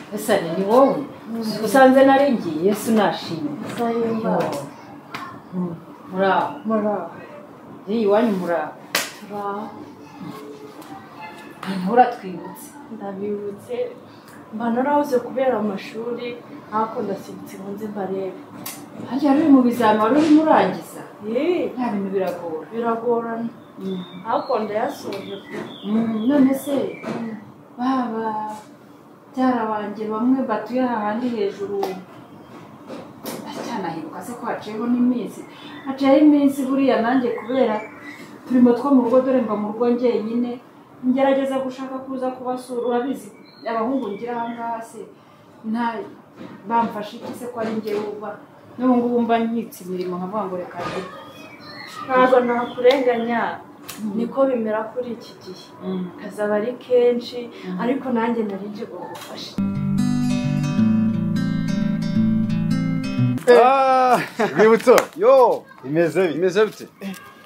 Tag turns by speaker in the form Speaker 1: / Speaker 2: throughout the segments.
Speaker 1: nyagasani ni wowe usanze nari ngiye yesu nashimye
Speaker 2: sayimbaza
Speaker 1: muraho
Speaker 2: muraho
Speaker 1: iyi wanyu muraho
Speaker 2: turaho
Speaker 1: nturatwibutse
Speaker 2: ndabibutse mba narahoze kubera amashuri ariko ndasiditse ngo nze mbarebe
Speaker 1: harya ruri mu bizami wari urimo urangiza
Speaker 2: Yee,
Speaker 1: nta bintu biragora
Speaker 2: biragorana ariko ndayasoje pe
Speaker 1: Mm, none se baba byara banjye bamwe batuye aha handi hejuru bacyanahibuka se ko haciyeho n'iminsi haciyeho iminsi buriya nanjye kubera turimo two mu rugo dore mba mu rugo njyenyine ngerageza gushaka kuza kubasura urabizi abahungu ngira aha ngaha se nta bamfashe iki se ko ari njyewe uba n'ubu ngubu mba nkitse imirimo nkavuga ngo reka njye
Speaker 2: ntabwo nakurenganya niko bimera kuri iki gihe akazi aba ari kenshi ariko nanjye nari nje gufasha
Speaker 3: rwibutso
Speaker 4: yo
Speaker 3: bimeze bite
Speaker 4: bimeze bite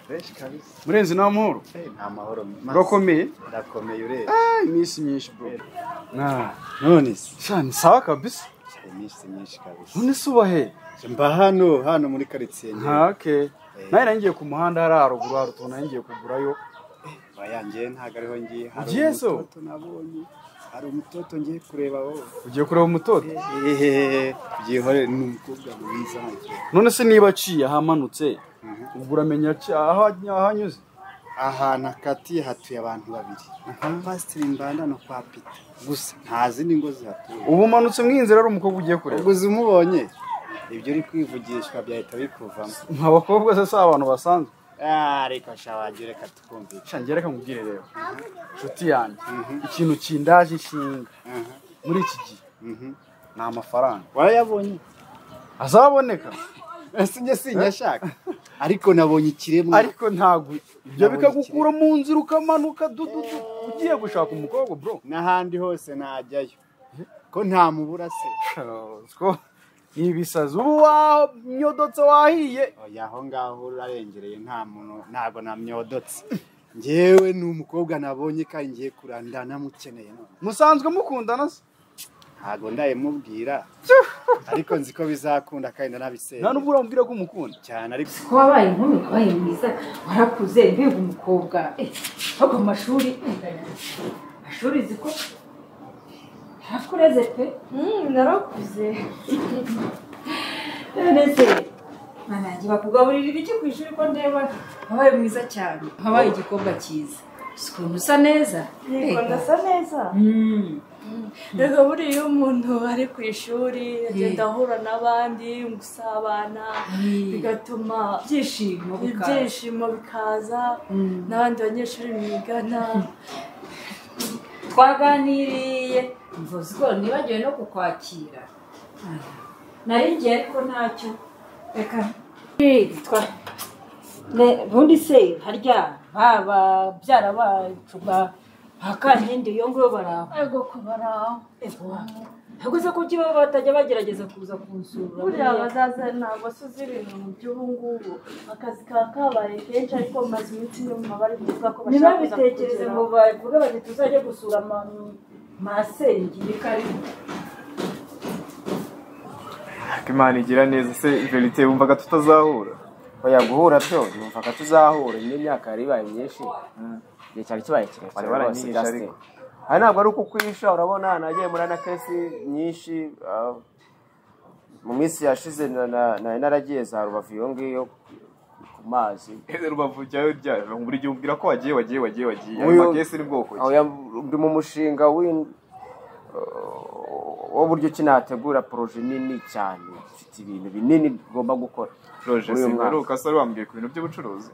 Speaker 3: benshi kabisa
Speaker 4: murenzi nta muhoro
Speaker 3: ni amahoro
Speaker 4: urakomeye
Speaker 3: urakomeye ureba
Speaker 4: Ah, iminsi myinshi bro
Speaker 3: Ah, none se
Speaker 4: sha ni sawa kabisa
Speaker 3: hari iminsi myinshi kabisa
Speaker 4: none se uba he
Speaker 3: mba hano hano muri karitsiye
Speaker 4: nka ke nawe nari ngiye ku muhanda hariya haruguru hari utuntu nari ngiye kugurayo
Speaker 3: bayangiye ntabwo ariho ngiye hari
Speaker 4: Ugiye so?
Speaker 3: umutoto nabonye hari umutoto ngiye kureba wowe
Speaker 4: ugiye kureba umutoto
Speaker 3: ehehe byihore ni umukobwa mwiza nkuko.
Speaker 4: none se niba aciye ahamanutse
Speaker 3: Mhm.
Speaker 4: ubwo uramenya aci- aho aho anyuze
Speaker 3: ahantu akatiye hatuye abantu babiri pasitiri mbandano kwa pita gusa nta zindi ngo zihatuye
Speaker 4: ubu umanutse mu inzira ari umukobwa ugiye kureba
Speaker 3: uguze umubonye ibyo uri kwivugishwa byahita bikuvamo
Speaker 4: nka bakobwa se si abantu basanzwe
Speaker 3: Ah, reka shawagira reka tukumvikane
Speaker 4: sha njye reka nkubwire rero inshuti yanjye ikintu kindaje inshinga muri iki gihe ni amafaranga
Speaker 3: warayabonye
Speaker 4: azaboneka
Speaker 3: ese njye sinyashaka ariko nabonye ikiremwa
Speaker 4: ariko ntabwo ibyo
Speaker 3: Nabonye
Speaker 4: bikagukura mu nzira ukamanuka dududu ugiye gushaka umukobwa bro
Speaker 3: n'ahandi hose najyayo ko nta mubura se
Speaker 4: Sha, ni ibisazi ubu wanyodotse wahiye
Speaker 3: oya aho ngaho urarengereye nta muntu ntabwo namyodotse ngewe ni umukobwa nabonye kandi ngiye kurandana mukeneye none
Speaker 4: musanzwe mukundana se
Speaker 3: ntabwo ndayimubwira ariko nzi ko bizakunda kandi
Speaker 4: nta
Speaker 3: ndanabisenya
Speaker 4: n'ubwo uramubwira ko umukunda
Speaker 3: cyane ariko
Speaker 1: ko wabaye inkumi wabaye mwiza warakuze mbega umukobwa eh, ahubwo mu mashuri eh, amashuri uzi ko yarakureze pe
Speaker 2: Mm, narakuze
Speaker 1: none se nanange bakugaburira ibiki ku ishuri ko ndeba wabaye mwiza cyane wabaye igikobwa cyiza uzi ukuntu usa neza
Speaker 2: yego
Speaker 1: Mbega.
Speaker 2: ndasa neza
Speaker 1: Mm.
Speaker 2: reka buriya iyo umuntu ari ku ishuri agenda ahura n'abandi gusabana
Speaker 1: Mm.
Speaker 2: bigatuma
Speaker 1: ibyishimo bikaza.
Speaker 2: ibyishimo bikaza
Speaker 1: Mm.
Speaker 2: n'abandi banyeshuri mwigana
Speaker 1: twaganiriye mvuze ko nibagiwe no kukwakira Ah, nari ngiye ariko ntacyo reka Twa- Ne- ubundi se harya baba byara bacu bakankindi iyo ngiyo baraho
Speaker 2: ariko kubara
Speaker 1: ntabwo se kuki baba batajya bagerageza kuza kunsura
Speaker 2: buriya abazaza ntabwo asuze ibintu by'ubu ngubu akazi kaba kabaye kenshi ariko maze iminsi nyuma bari kuvuga ko bashaka kuza
Speaker 1: ntibabitekereze ngo
Speaker 2: kugeraho.
Speaker 1: bavuge bati tuzajya gusura ma- masenge karibu
Speaker 5: Ariko imana igira neza se verite wumvaga tutazahura
Speaker 6: oya guhura byo numvaga tuzahura nyine imyaka yari ibaye myinshi igihe cyari kibaye
Speaker 5: Wari
Speaker 6: kirekire rwose
Speaker 5: waranyihishe
Speaker 6: Justin
Speaker 5: ariko.
Speaker 6: aha ntabwo ari ukukwisha urabona nagiye muri na kesi nyinshi ah, mu minsi yashize na- na- nari naragiye za rubavu iyo ngiyo ku mazi
Speaker 5: ese rubavu jyayo ryari buri gihe ubwira ko wagiye wagiye wagiye wagiye ayo
Speaker 6: Uyu-
Speaker 5: makesi ni bwoko ki?
Speaker 6: oya ndi mu mushinga w'in- w'uburyo ki nategura poroje nini cyane mfite ibintu binini tugomba gukora
Speaker 5: roje
Speaker 6: muri uyu mwaka.
Speaker 5: simperuka se wari wambwiye ku bintu by'ubucuruzi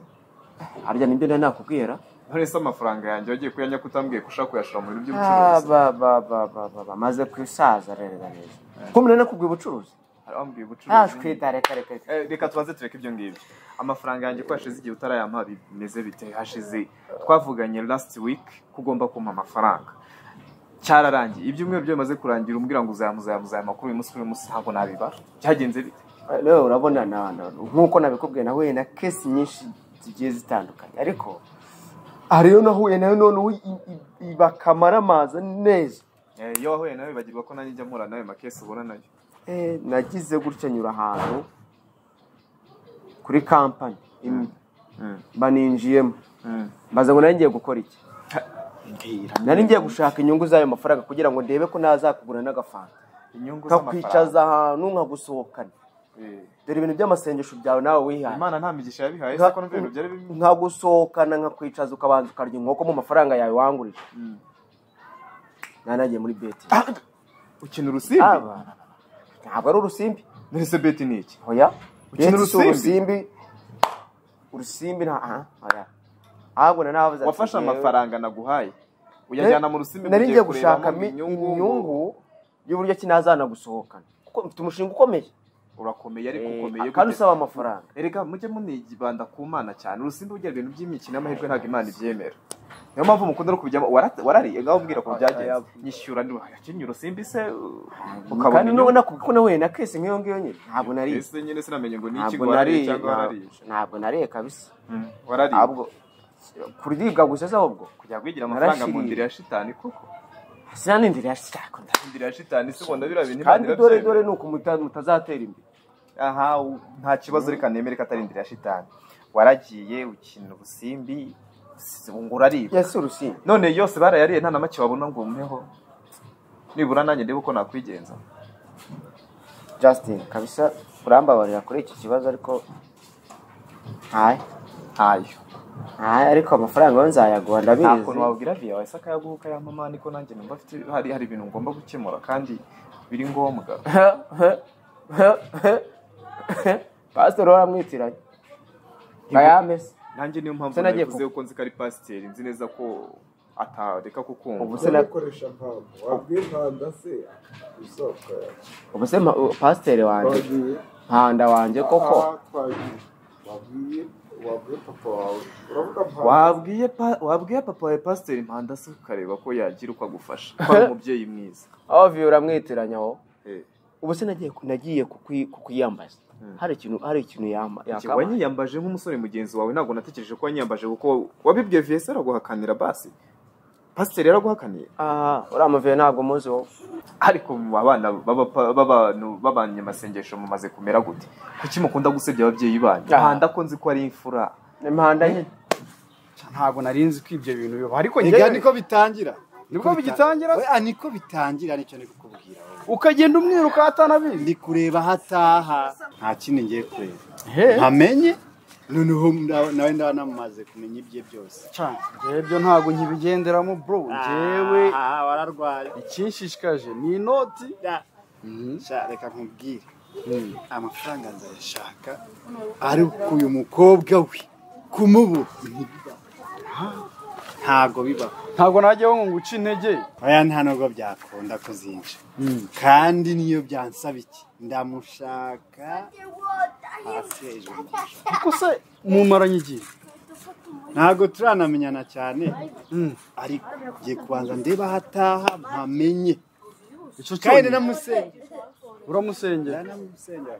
Speaker 6: harya nibyo nari nakubwira
Speaker 5: none se amafaranga yanjye wagiye kuyanya ko utambwiye ko ushaka kuyashira mu bintu by'ubucuruzi
Speaker 6: by'ubucuruzi bamaze kwisaza rero neza ko munani kubwira ubucuruzi
Speaker 5: Hari wambwiye ubucuruzi
Speaker 6: ashwita reka reka reka.
Speaker 5: Eh, reka tubanze tureke ibyo ngibyo amafaranga yanjye ko hashize igihe utarayampa bimeze bite hashize twavuganye last week ko ugomba kumpa amafaranga cyararangiye ibyumweru byo bimaze kurangira umbwira ngo uzayama uzayama uzayama kuri uyu munsi kuri uyu munsi ntabwo nabibara byagenze bite
Speaker 6: rero urabona na- na- nk'uko nabikubwiye nahuye na kesi nyinshi zigiye zitandukanye ariko hari iyo nahuye nayo none ubu i- i- i- bakamara amaza neza
Speaker 5: Eh, iyo wahuye nawe bagirwa ko nanjye njya mpura nawe makesi ubona nayo
Speaker 6: Eh, nagize gutya nyura ahantu kuri kampani imwe
Speaker 5: Mm.
Speaker 6: mba ninjiyemo
Speaker 5: Mm.
Speaker 6: mbaza ngo nari ngiye gukora iki
Speaker 3: mbwira
Speaker 6: nari ngiye gushaka inyungu z'ayo mafaranga kugira ngo ndebe ko nazakugura n'agafanta
Speaker 5: inyungu
Speaker 6: nkakwicaza ahantu nkagusohokana
Speaker 5: Eh.
Speaker 6: dore ibintu by'amasengesho byawe nawe wihaye
Speaker 5: imana nta migisha yabihaye
Speaker 6: Nka-
Speaker 5: se ko numva ibintu byari bimwe
Speaker 6: nkagusohokana nkakwicaza ukabanza ukarya inkoko mu mafaranga yawe wangurije
Speaker 5: Mm.
Speaker 6: nari nagiye muri beti
Speaker 5: ukina urusimbi
Speaker 6: ntabwo ari urusimbi
Speaker 5: mbese beti ni iki
Speaker 6: Oya.
Speaker 5: Ukina
Speaker 6: Beti si
Speaker 5: urusimbi?
Speaker 6: urusimbi. Urusimbi nta aha, oya. Ahubwo na navuze ati,
Speaker 5: wafashe
Speaker 6: "Njyewe-
Speaker 5: amafaranga naguhaye uyajyana mu rusimbi
Speaker 6: Nari
Speaker 5: ugiye
Speaker 6: ngiye gushaka
Speaker 5: kurebamo
Speaker 6: mi- inyungu y'uburyo ki nazanagusohokana. Kuko mfite umushinga ukomeye.
Speaker 5: urakomeye ariko
Speaker 6: Eh,
Speaker 5: ukomeye
Speaker 6: kandi
Speaker 5: gute?
Speaker 6: usaba amafaranga.
Speaker 5: erega mujye munibanda ku mana cyane urusimbi bugira ibintu by'imikino y'amahirwe ntabwo imana ibyemera niyo mpamvu mukunda no kubijyamo warate- warariye ngaho umbwira ko byagenze nyishyura ndi wakinnye urusimbi se ukabona
Speaker 6: Kandi
Speaker 5: inyungu
Speaker 6: nubona ko nahuye na kesi nk'iyo ngiyo nyine ntabwo nariye.
Speaker 5: ese nyine sinamenye ngo ni iki ngo
Speaker 6: Ntabwo
Speaker 5: warariye
Speaker 6: nariye.
Speaker 5: cyangwa warariye
Speaker 6: ntabwo- Ntabwo nariye kabisa.
Speaker 5: Mm, warariye
Speaker 6: Ahubwo kuribwa gusa se ahubwo.
Speaker 5: kujya kwigira amafaranga mu
Speaker 6: narashiriye.
Speaker 5: ndiri ya shitani koko
Speaker 6: Sinanindira yashaka ndashaka.
Speaker 5: indiri ya shitani se ubona biriya bintu
Speaker 6: Kandi
Speaker 5: Imana
Speaker 6: dore
Speaker 5: irabyemera.
Speaker 6: dore nuko muta- mutazatera imbere.
Speaker 5: aha u- nta kibazo reka nemere ko atari indiri ya shitani waragiye ukina ubusimbi s- ngo uraribwa
Speaker 6: Yesi urusimbi.
Speaker 5: none yose barayariye nta na make wabona ngo umpeho nibura nanjye ndebe uko nakwigenza
Speaker 6: Justin kabisa urambabarira kuri iki kibazo ariko ntayo
Speaker 5: ntayo
Speaker 6: ntayo ariko amafaranga yo nzayaguha ndabizi
Speaker 5: ntabwo wabwira viya wahise akayaguha ukayamama niko nanjye numva afite hari hari ibintu ngomba gukemura kandi biri ngombwa
Speaker 6: pasiteri uhora amwitiranye ngayamese
Speaker 5: nanjye niyo mpamvu
Speaker 6: Se nagiye
Speaker 5: nabivuze kuko nzi ko ari pasiteri nzi neza ko atareka kukumva
Speaker 6: ubu se na-
Speaker 7: ukoresha impamvu wabwira impanda se isoko
Speaker 6: ubu se ma- u- pasiteri wanjye
Speaker 7: yawe
Speaker 6: mpanda wanjye koko
Speaker 7: aha twagiye wabwiye wabwiye papa wawe uravuga mpanda
Speaker 5: wabwiye pa- wabwiye papa wawe pasiteri mpanda se ukareba ko yagira uko agufasha ko ari umubyeyi mwiza
Speaker 6: ovi uramwitiranye aho
Speaker 5: Eh,
Speaker 6: ubu se nagiye ku- nagiye kukwi- kukwiyambaza hari ikintu hari ikintu yamba
Speaker 5: iki
Speaker 6: yakaba
Speaker 5: wanyiyambaje nk'umusore mugenzi wawe ntabwo natekereje ko wanyiyambaje kuko wabibwiye viya se araguhakanira basi pasiteri yaraguhakaniye
Speaker 6: aha uriya muviyo ntabwo muzi wowe
Speaker 5: ariko mu abana b'aba- b'abantu b'abanyamasengesho mumaze kumera gute kuki mukunda gusebya ababyeyi banyu
Speaker 6: Ah.
Speaker 5: mpanda ko nzi ko ari imfura
Speaker 6: ni mpanda nyine
Speaker 4: ntabwo nari nzi ko ibyo bintu bibaho ariko
Speaker 3: Nibwo
Speaker 4: njyewe
Speaker 3: niko bitangira
Speaker 4: nibwo bigitangira
Speaker 3: Oya, niko bitangira nicyo ndi kukubwira wowe.
Speaker 4: ukagenda umwiruka atanabizi
Speaker 3: ndi kureba aho ataha nta kindi ngiye kureba
Speaker 4: he
Speaker 3: ntamenye noneho nda- nawe ndaba namaze kumenya ibye byose
Speaker 4: cyane ibyo ntabwo nkibigenderamo bro njyewe
Speaker 3: Ah, wararwaye
Speaker 4: ikinshishikaje ni inoti
Speaker 3: Da. Sha, reka nkubwire amafaranga nzayashaka ariko uyu mukobwa we kumubura ntibibaba. ntago bibaho
Speaker 4: ntabwo najyaho ngo nguce intege
Speaker 3: oya nta nubwo byakunda kuzinca kandi niyo byansaba iki ndamushaka hasi hejuru ndamushaka.
Speaker 4: kuko se mumaranye igihe
Speaker 3: ntabwo turanamenyana cyane
Speaker 4: Mm.
Speaker 3: ariko ngiye kubanza ndeba aho ataha mpamenye
Speaker 4: icyo cyonyine
Speaker 3: kandi namusengera
Speaker 4: uramusengera
Speaker 3: namusengera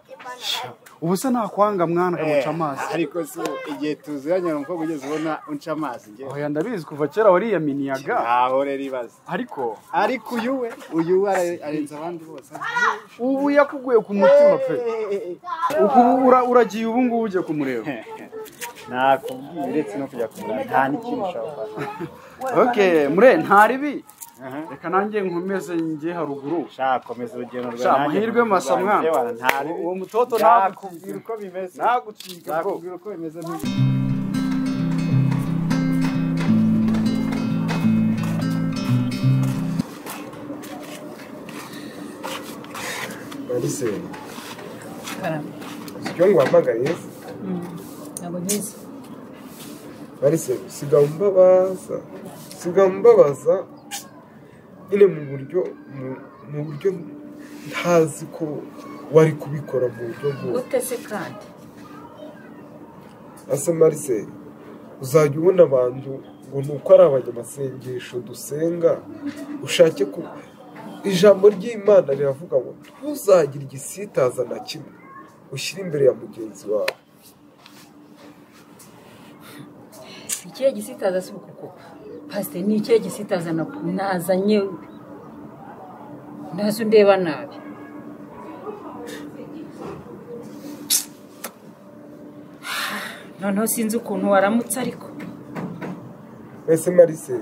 Speaker 4: ubu se nakwanga mwana akamuca amazi
Speaker 3: ariko se igihe tuziranye hari umukobwa ugeze ubona unca amazi ngewe
Speaker 4: oya ndabizi kuva kera wariyaminiyaga
Speaker 3: ntaho rero ibaze
Speaker 4: ariko
Speaker 3: ariko uyu we uyu we are- arenze abandi bose
Speaker 4: ubu yakuguye ku mutima pe Uku- ura- uragiye ubu ngubu ujya kumureba
Speaker 3: nakubwiye uretse no kujya kumureba nta n'ikintu ushobora kuba
Speaker 4: okay mure nta ribi reka nanjye nkomeze njye haruguru
Speaker 3: shakomeza urugendo rwawe
Speaker 4: sha amahirwe masa mwana uwo mutoto ntabwo
Speaker 3: nakubwira uko bimeze
Speaker 4: ntagucika bro
Speaker 3: nakubwira uko bimeze
Speaker 7: barise icyo nguhamagariye
Speaker 1: ntabwo nkizi
Speaker 7: barise siga umbabaza siga umbabaza nyine mu buryo mu- mu buryo ntazi ko wari kubikora mu buryo nk'ubu
Speaker 1: gute se kandi
Speaker 7: asa marise uzajya ubona abantu ngo ni uko ari abanyamasengesho dusenga ushake ku ijambo ry'imana riravuga ngo ntuzagire igisitaza na kimwe ushyire imbere ya mugenzi wawe
Speaker 1: ikihe gisitaza si uku kuko pasiteri ni ikihe gisitaza na- nazanye
Speaker 8: ntazi undeba nabi noneho sinzi ukuntu waramutse ariko
Speaker 7: mbese marise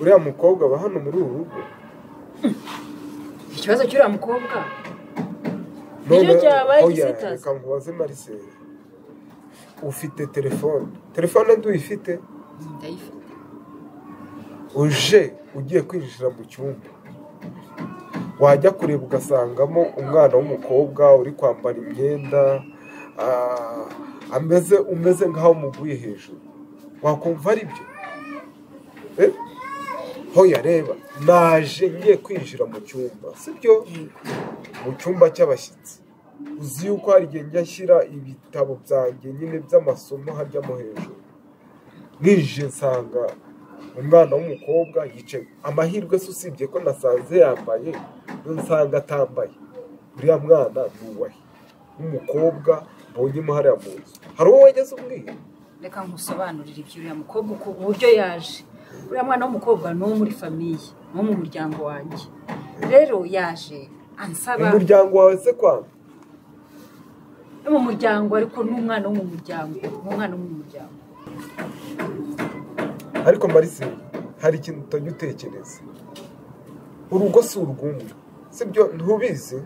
Speaker 7: uriya mukobwa aba hano muri uru rugo
Speaker 8: ikibazo cy'uriya mukobwa nicyo cyabaye igisitazi
Speaker 7: reka nkubaze marise ufite telefone telefone nduyifite
Speaker 8: ndayifite
Speaker 7: uje ugiye kwinjira mu cyumba wajya kureba ugasangamo umwana w'umukobwa uri kwambara imyenda ah, ameze umeze nk'aho umuguye hejuru wakumva ari byo Eh? hoya reba naje ngiye kwinjira mu cyumba sibyo mu cyumba cy'abashyitsi uzi yuko hari igihe njya nshyira ibitabo byanjye nyine by'amasomo hajyamo hejuru ninjiye nsanga umwana w'umukobwa yicaye amahirwe se usibye ko nasanze yambaye nsanga atambaye uriya mwana nubahe w'umukobwa mbonyemo hariya mu nzu hari uwo wageze ubwiye
Speaker 8: reka nkusobanurire iby'uriya mukobwa uko uburyo yaje uriya mwana w'umukobwa ni uwo muri famiye ni uwo mu muryango wanjye rero yaje ansaba
Speaker 7: umuryango wawe se kwanga
Speaker 8: no mu muryango ariko ni umwana wo mu muryango ni umwana wo mu muryango
Speaker 7: ariko marise hari ikintu utajya utekereza urugo si urw'umwe sibyo ntubizi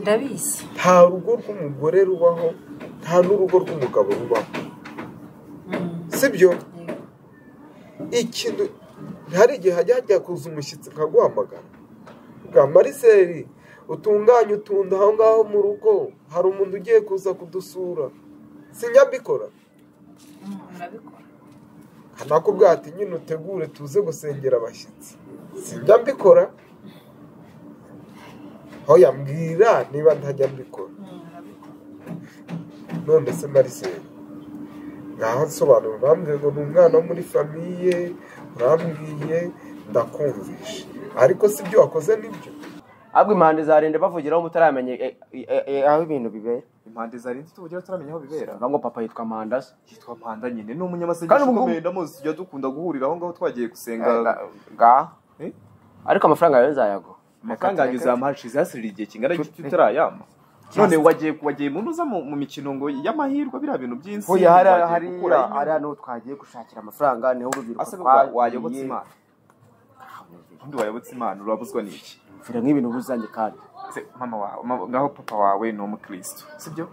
Speaker 8: ndabizi
Speaker 7: nta rugo rw'umugore rubaho nta n'urugo rw'umugabo rubaho sibyo ikintu hari igihe hajya hajya kuza umushyitsi nkaguhamagara bwa mariseri utunganye utunda aho ngaho mu rugo hari umuntu ugiye kuza kudusura sinyabikora
Speaker 8: murabikora
Speaker 7: hanakubwira ati nyine utegure tuze gusengera abashyitsi sinjya mbikora aho yambwira niba ntajya mbikora none se mariseri ngaho nsobanura urambwiye ngo ni umwana wo muri famiye urambwiye ndakumvisha ariko si ibyo wakoze nibyo
Speaker 6: ahubwo impande zarenda bavugiraho mutaramenye eh, eh, eh, aho ibintu bibera
Speaker 5: impande zarinze tubugira turamenya aho bibera
Speaker 6: uvuga ngo papa yitwa mandasa
Speaker 5: yitwa mpanda nyine ni umunyamasengesho
Speaker 6: Kandi ubu-
Speaker 5: ukomeye ndamuzi tujya dukunda guhurira aho ngaho twagiye gusenga
Speaker 6: ngaha
Speaker 5: Eh?
Speaker 6: ariko amafaranga yawe nzayaguha
Speaker 5: amafaranga yanyu zamuhashize hasirira igihe kingana gito utarayama none wagiye wagiye mu ntuza mu mu mikino ngo y'amahirwe biriya bintu by'insi
Speaker 6: Hoya hariya
Speaker 5: wagiye gukura
Speaker 6: hariya
Speaker 5: inyungu.
Speaker 6: hariya niho twagiye gushakira amafaranga niho urubyiruko
Speaker 5: asa
Speaker 6: twagiye.
Speaker 5: wayobotse imana undi wayobotse imana urabuzwa n'iki
Speaker 6: mvira nk'ibintu buzanye kandi
Speaker 5: Se, mama wawe mama- ngaho papa wawe ni umukristo sibyo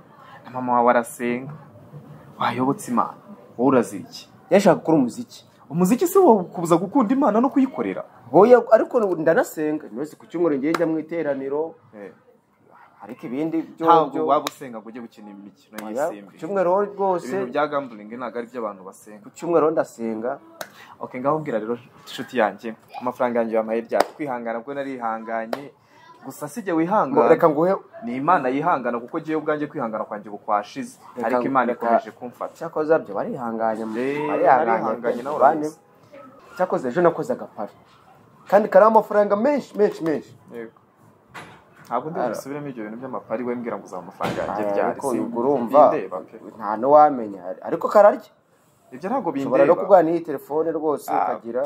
Speaker 5: na mama wawe arasenga wayobotse imana wowe urazira iki
Speaker 6: yashaka gukora umuziki
Speaker 5: umuziki si wo kuza gukunda imana no kuyikorera
Speaker 6: hoya ariko ndanasenga buri wese ku cyumweru ngiye njya mu iteraniro ariko ibindi byo
Speaker 5: ntabwo
Speaker 6: byo-
Speaker 5: waba usenga ngo ujye gukina imikino
Speaker 6: Oya, ku
Speaker 5: y'isimbi
Speaker 6: cyumweru rwose
Speaker 5: ibintu bya gambling ntabwo ari by'abantu basenga
Speaker 6: ku cyumweru ndasenga
Speaker 5: okay ngaho mbwira rero inshuti yanjye amafaranga yanjye yampaye bya kwihangana bwo narihanganye gusa si jye wihangana
Speaker 6: reka nguhe
Speaker 5: ni imana yihangana kuko jyewe ubwanjye kwihangana kwanjye ubu kwashize
Speaker 6: Reka-
Speaker 5: ariko imana
Speaker 6: reka-
Speaker 5: ikomeje kumfata
Speaker 6: cyakoze byo barihanganye
Speaker 5: Eh, barihanganye nawe
Speaker 6: barihanganye
Speaker 5: urabizi.
Speaker 6: cyakoze ejo nakoze agaparo kandi kariho amafaranga menshi menshi menshi
Speaker 5: yego ntabwo ndi
Speaker 6: Ara-
Speaker 5: busubiremo ibyo bintu by'amapari we mbwira ngo uzaba amafaranga yanjye
Speaker 6: Aya,
Speaker 5: ryari
Speaker 6: ariko
Speaker 5: si-
Speaker 6: ubwo urumva
Speaker 5: bindeba pe.
Speaker 6: nta n'uwamenya ariko kararya
Speaker 5: ibyo ntabwo
Speaker 6: ushobora no
Speaker 5: bindeba
Speaker 6: kubwira n'iyi telefone rwose
Speaker 5: Ah.
Speaker 6: ukagira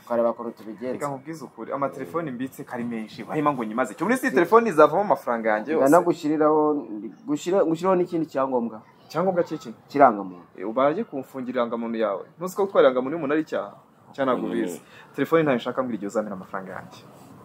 Speaker 6: tukareba ukuntu
Speaker 5: reka
Speaker 6: tubigenza
Speaker 5: nkubwize ukuri amatelefoni mbitse ko ari menshi wahima ngo nyimaze cyo muri si telefoni izavamo amafaranga yanjye yose
Speaker 6: ndanagushyiriraho gushyira- gushyiraho n'ikindi cyangombwa
Speaker 5: icyangombwa cy'iki
Speaker 6: kirangamuntu
Speaker 5: Eh, baragiye kumfungira irangamuntu yawe ntuzi ko gutwara irangamuntu y'umuntu ari icyaha cyangwa ntabwo ubizi telefone ntayo nshaka mbwira igihe uzamira amafaranga yanjye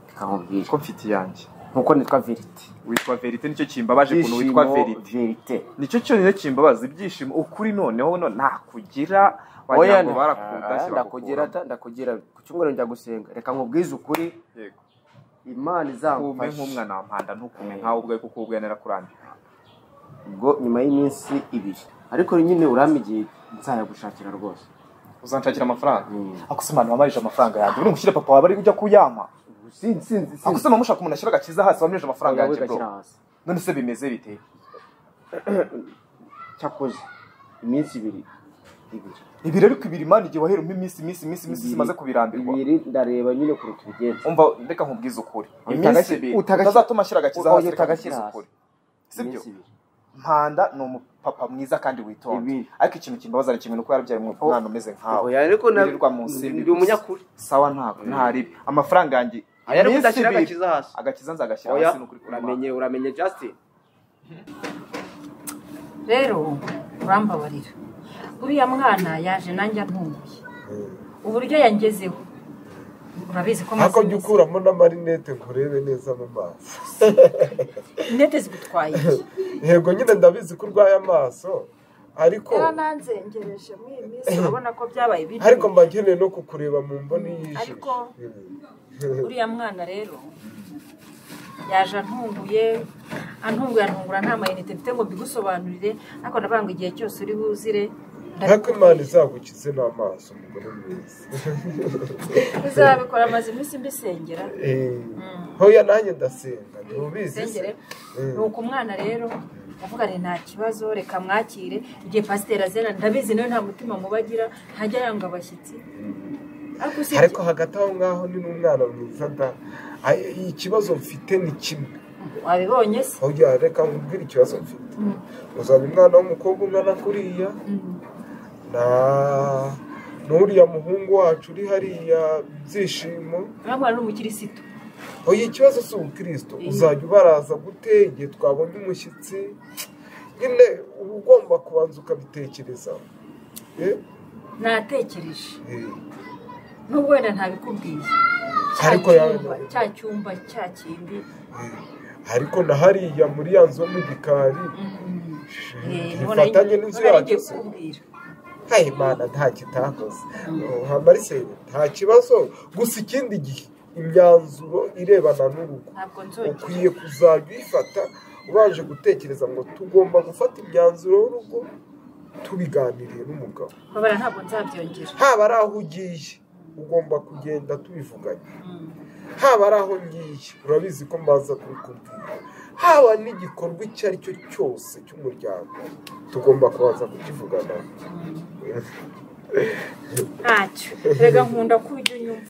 Speaker 6: bikakubwira
Speaker 5: ko mfite iyanjye
Speaker 6: nkuko nitwa verite
Speaker 5: witwa verite nicyo kimbabaje ukuntu witwa verite
Speaker 6: verite
Speaker 5: nicyo cyonyine kimbabaza ibyishimo ukuri noneho no nakugira wagira ngo barakudashye
Speaker 6: ndakugira
Speaker 5: bakakuraho.
Speaker 6: ta- ndakugira ku cyumweru njya gusenga reka nkubwize ukuri
Speaker 5: Yego.
Speaker 6: imana
Speaker 5: kume
Speaker 6: izamufasha
Speaker 5: nk'umwana wa mpanda ntukume nkawe ubwawe kuko ubwawe narakurambiwe
Speaker 6: ubwo nyuma y'iminsi ibiri ariko nyine urame igihe nzayagushakira rwose
Speaker 5: uzanshakira amafaranga
Speaker 6: Mm.
Speaker 5: akose mwana wamarije amafaranga yanjye uri gushyira papa wawe ari ujya kuyama
Speaker 6: sinzi sinzi
Speaker 5: akose mama ushaka umuntu ashyira agakiza hasi wamirije amafaranga yanjye bro
Speaker 6: gashyira hasi
Speaker 5: none se bimeze bite
Speaker 6: cyakoze iminsi ibiri ibiri
Speaker 5: ibi rero ariko ibiri mani igihe waheramo iminsi iminsi iminsi iminsi
Speaker 6: Ibiri.
Speaker 5: zimaze kubirambirwa
Speaker 6: ibiri ndareba nyine ukuntu tubigenza
Speaker 5: umva reka nkubwize ukuri
Speaker 6: Oya,
Speaker 5: iminsi
Speaker 6: utagashyira-
Speaker 5: ibiri
Speaker 6: utagashyira-
Speaker 5: utazatuma ashyira agakiza
Speaker 6: Oya,
Speaker 5: hasi reka
Speaker 6: utagashyira
Speaker 5: nkubwize
Speaker 6: hasi.
Speaker 5: ukuri sibyo
Speaker 6: Iminsi ibiri.
Speaker 5: mpanda ni umupapa mwiza kandi witonda
Speaker 6: Ibi.
Speaker 5: ariko ikintu kimbabaza ni kimwe nuko yarabyaye umwe- umwana umeze nkawe
Speaker 6: Oya, ariko na-
Speaker 5: Wirirwa mu nsimbi
Speaker 6: ndi umunyakuri
Speaker 5: sawa ntabwo ntaribi amafaranga yanjye
Speaker 6: rero
Speaker 5: Miss
Speaker 6: udashyira
Speaker 5: Bill.
Speaker 6: agakiza hasi
Speaker 5: agakiza nzagashyira
Speaker 6: oya
Speaker 5: hasi ni ukuri kurabana
Speaker 6: uramenye uramenye justin
Speaker 1: rero urambabarira uriya mwana yaje nanjye antunguye uburyo yangezeho urabizi ko amazi
Speaker 7: hakonjya ukuramo n'amarinete ngo urebe neza mu maso
Speaker 1: intete zigutwaye iki
Speaker 7: yego nyine ndabizi ko urwaye amaso ariko
Speaker 9: yarananzengereje muri iyi minsi urabona ko byabaye bibi
Speaker 7: ariko mba nkeneye no kukureba mu mboni y'ijisho
Speaker 9: ariko-
Speaker 1: uriya mwana rero yaje antunguye antunguye antungura nta mayinite mfite ngo mbigusobanurire ariko ndavuga ngo igihe cyose uri buzire
Speaker 7: ariko imana izagukize n'amaso umugore mwiza
Speaker 1: izabikora amaze iminsi mbisengera
Speaker 7: Eh, hoya nanjye ndasenga ntubizi se
Speaker 1: Sengere.
Speaker 7: Eh,
Speaker 1: ni uku mwana rero ndavuga ngo nta kibazo reka mwakire igihe pasiteri azena ndabizi nawe nta mutima mubagira ntajya yanga abashyitsi ariko usibye
Speaker 7: ariko hagati aho ngaho ni n'umwana mwiza da Ay- ikibazo mfite ni kimwe
Speaker 1: wabibonye se
Speaker 7: hoya reka nkubwire ikibazo mfite uzana umwana w'umukobwa ungana kuriya na n'uriya muhungu wacu uri hariya byishimo
Speaker 1: uriya mwana ni umukirisitu
Speaker 7: oya ikibazo si ubukristo uzajya ubaraza gute igihe twabonye umushyitsi nyine uba ugomba kubanza ukabitekerezaho Eh,
Speaker 1: natekereje
Speaker 7: eh.
Speaker 1: nubwo wenda ntabikubwiye cya
Speaker 7: Ariko
Speaker 1: cyumba
Speaker 7: yawe-
Speaker 1: cya cyumba cya kindi
Speaker 7: ariko na hariya muri ya nzu yo mu gikari
Speaker 1: eh, nubona
Speaker 7: ntifatanye n'inzu
Speaker 1: nubona
Speaker 7: yacu
Speaker 1: ngiye
Speaker 7: se
Speaker 1: kukubwira
Speaker 7: ntahe imana nta kitakoze nta mariseri nta kibazo gusa ikindi gihe imyanzuro irebana n'urugo
Speaker 1: ntabwo nzongera
Speaker 7: ukwiye kuzajya uyifata ubanje gutekereza ngo tugomba gufata imyanzuro y'urugo tubiganiriye n'umugabo
Speaker 1: babara ntabwo nzabyongera
Speaker 7: haba ari aho ugiye ugomba kugenda tubivuganye haba ari aho ngiye urabizi ko mbaza kubikubwira haba n'igikorwa icyo ari cyo cyose cy'umuryango tugomba kubanza kukivugana
Speaker 1: ntacyo erega nkunda ko ujya unyumva